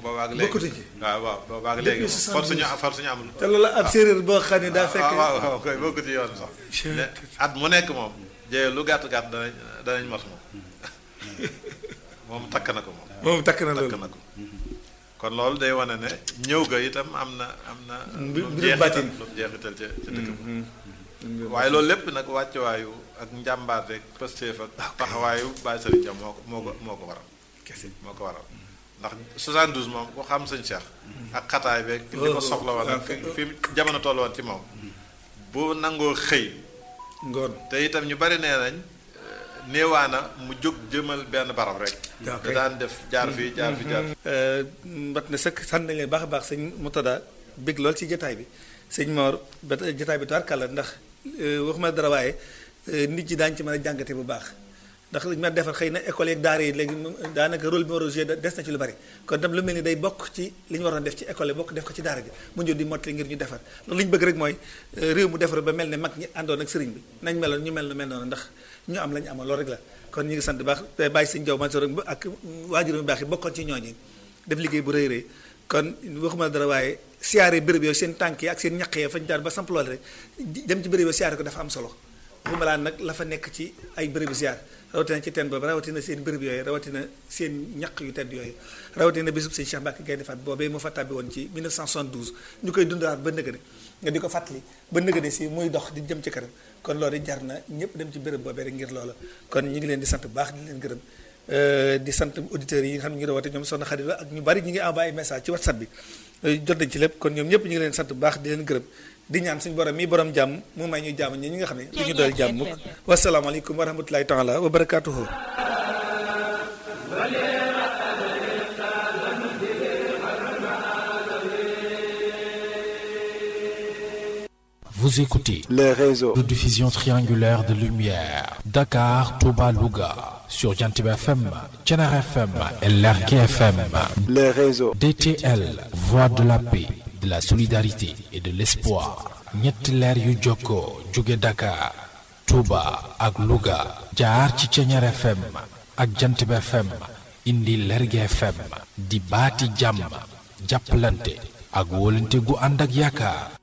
boobaag léegi bokkatu ci. waaw waaw boobaag léegi Depuis for suñu for suñu amul te loolu ab séeréer boo xam ne daa fekk. waaw waaw koy bokku ci yoon sax mais at mu nekk moom jee lu gàtt gàtt danañ danañ mos moom moom takk na ko moom moom takk na takk loolu. na ko kon loolu day wane ne ñëw ga itam am na am na Mbir- lu mu mbirum baatin. jeexital lu mu jeexital ca ca dëkk ba waaye loolu lépp nag wàccuwaayu ak njàmbaar rek pëstéef ak taxawaayu Baye Serigne Dia moo ko moo ko moo ko waral kese moo ko waral ndax 72 moom ku xam sëñ Cheikh ak xataay beeg li ko soxla woon ak fi fi jamono toll woon ci moom bu nangoo xëy ngoon. te itam ñu bari nee nañ néewaana mu jóg jëmal benn barab rek waaw da kay. daan def jaar fii jaar fi jaar mbat na sëkk sant nañ leen baax a baax sëñ Moutada bég lool ci jotaay bi sëñ Mor ba jotaay bi tubaarkàlla ndax waxuma dara waaye nit ñi daañu ci mën a jàngate bu baax ndax li ñu mën a defar xëy na école yeeg daara yi léegi moom daanaka rôle bi war a joué des na ci lu bari kon tam lu mel ni day bokk ci li ñu waroon def ci école yi bokk def ko ci daara ji mu ñëw di mottali ngir ñu defar loolu li ñu bëgg rek mooy réew mu defar ba mel ne mag ñi àndoon ak sëriñ bi nañ meloon ñu mel nu mel noonu ndax ñu am la ñu amoon loolu rek la kon ñu ngi sant bu baax te bàyyi sëñ Jaw Mansour ak waajur bu baax yi bokkoon ci ñooñi def liggéey bu rëy rëy kon waxuma dara waaye siyaare béréb yooyu seen tànk yi ak seen ñaq yi fañ jaar ba samp loole rek dem ci béréb yooyu siyaare ko dafa am solo waxuma laa nag la fa nekk ci ay bérébu siyaar rawatina ci teen boobu rawatina seen béréb yooyu rawatina seen ñaq yu tedd yooyu rawatina bésub sëñ Cheikh Mbacke Gaynde Fatma boobee moo fa tàbbi woon ci 1972 ñu koy dundalaat ba nëgëne nga di ko fàttali ba nëgëne si muy dox di jëm ci kanam kon loolu jar na ñëpp dem ci béréb boobee rek ngir loola kon ñu ngi leen di sant bu baax di leen gërëm di sant auditeurs yi nga xam ne ñu ngi doon woote ñoom soxna Xarit ak ñu bari ñu ngi envoyé message ci whatsapp bi jot nañ ci lépp kon ñoom ñëpp ñu ngi leen sant bu baax di leen gërëm di ñaan suñu borom mii borom jàmm mu may ñu jàmm ñi ñi nga xam ne du ñu dool jàmm mukk wasalaamaaleykum wa rahmatulahi taala wa barakatuhu Vous écoutez les réseaux de diffusion triangulaire de lumière Dakar, Touba, Louga sur Jantib FM, Thiénare FM et Lergui FM. les réseaux DTL, voix de la paix, de la solidarité et de l'espoir. ñetti leer yu jokkoo jóge Dakar, Touba ak Louga jaar ci Thiénare FM ak Jantib FM indi Lergui FM di baati jàmm jàppalante ak wóolante gu ànd ak yaakaar